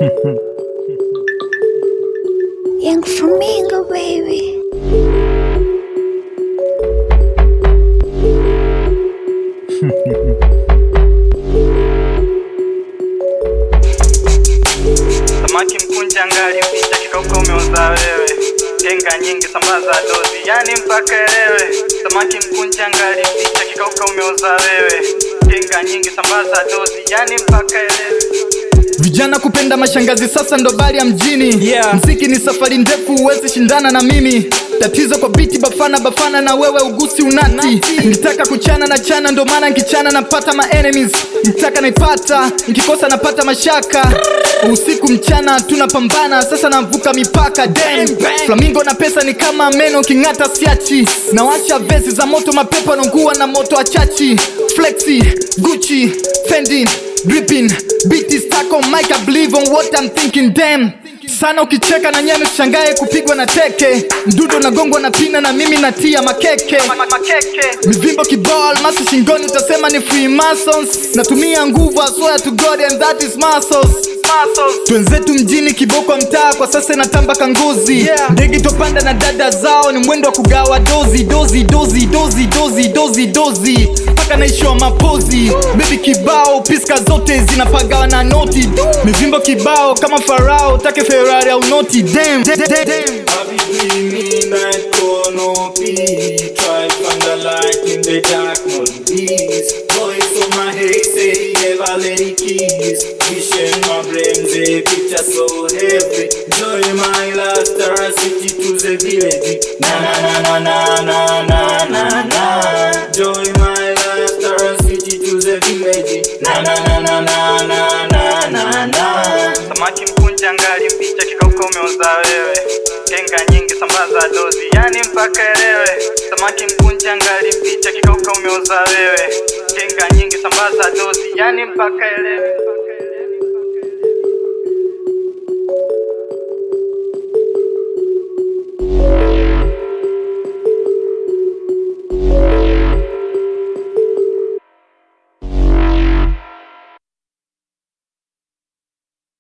Young Flamingo, baby. Samaki mkunja ngali mpicha kikauka umeuza wewe Tenga nyingi sambaza dozi yani mpaka elewe Samaki mkunja ngali mpicha kikauka umeuza wewe Tenga nyingi sambaza dozi yani mpaka elewe Vijana kupenda mashangazi sasa ndo bali ya mjini Yeah. Mziki ni safari ndefu huwezi shindana na mimi Tatizo kwa biti bafana bafana na wewe ugusi unati Nitaka kuchana na chana ndo maana nkichana napata ma enemies Nitaka naipata nkikosa napata mashaka Usiku mchana tunapambana sasa navuka mipaka Damn. Flamingo na pesa ni kama meno king'ata siachi Nawasha vesi za moto mapepo nongua na moto achachi Flexi, Gucci, Fendi Dripping, beat is stuck on mic, I believe on what I'm thinking, damn sana ukicheka na nyeme tushangae kupigwa na teke mdudo nagongwa na pina na mimi natia makeke Makeke mivimbo kibao almasi shingoni utasema ni freemasons natumia nguvu I swear to God and that is muscles Muscles twenzetu mjini kiboko mtaa kwa sasa inatamba kanguzi Yeah. ndege topanda na dada zao ni mwendo wa kugawa dozi dozi dozi dozi dozi dozi dozi mpaka naishiwa mapozi bebi kibao piska zote zinapagawa na noti mivimbo kibao kama farao take ferari au noti Damn, damn, damn, damn. Habibi midnight canopy Try find the light in the dark mondays Voice on my head say never let it kiss Vision my brain the picture so heavy Joy my last star city to the village Na na na na na na na na na Joy my last star city to the village Na na na na na na na na na Samaki mkunja ngali mpicha kikauka umeuza wewe Tenga nyingi sambaza dozi yani mpaka elewe Samaki mkunja ngali mpicha kikauka umeuza wewe Tenga nyingi sambaza dozi yani mpaka elewe